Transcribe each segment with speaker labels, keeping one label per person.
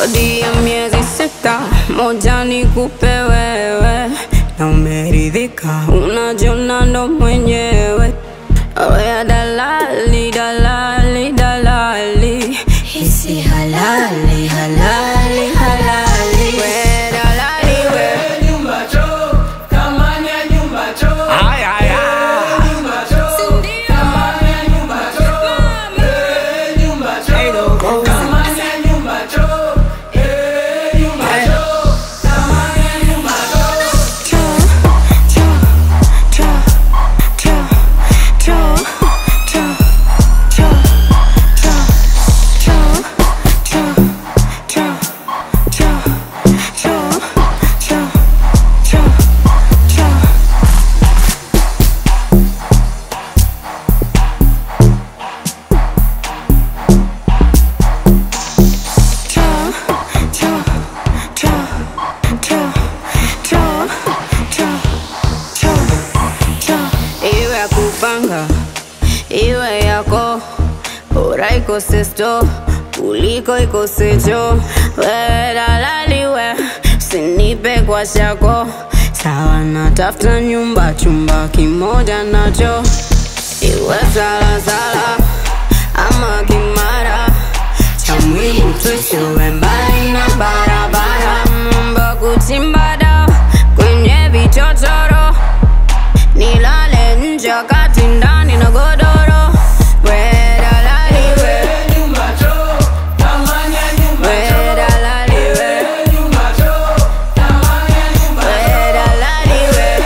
Speaker 1: kodi ya miezi sita, moja nikupe wewe, na umeridhika, unajiona ndo mwenyewe. Oya dalali, dalali, dalali, hisi halali, halali, halali, we dalali, we
Speaker 2: Ay, ay, ay. Hey, no, go.
Speaker 1: iwe ya kupanga iwe yako bora ikose sto kuliko ikose cho wewe dalali we sinipe kwa shako sawa natafuta nyumba chumba kimoja nacho iwe salasala ama kimara cha muhimu tusiwe mbali na barabara mambo kuchimba dawa kwenye vichochoro nilale nje wakati ndani na godoro we dalali we we dalali we we dalali we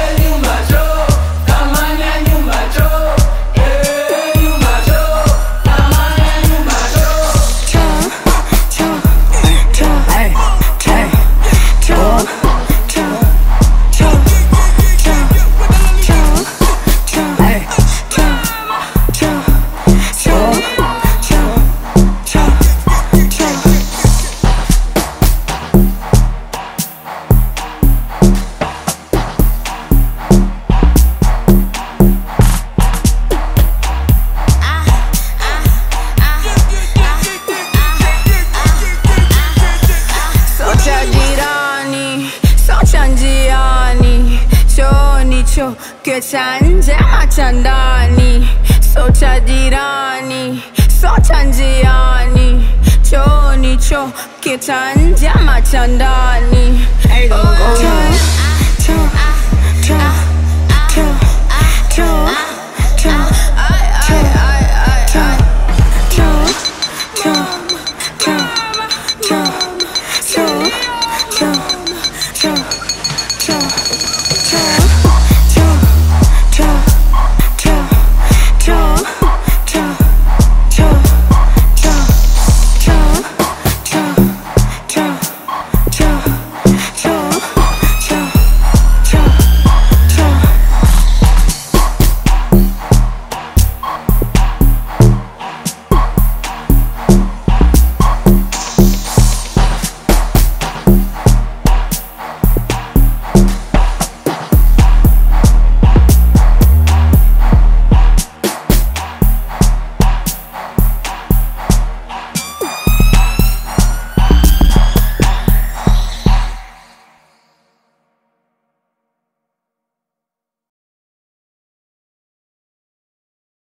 Speaker 2: Hey, hey. Hey.
Speaker 1: socha jirani socha njiani chooni cho kecha nje ama cha ndani socha jirani socha njiani chooni cho kecha nje ama cha ndani
Speaker 2: Hey, don't go.
Speaker 1: Cho, cho, cho, cho, cho,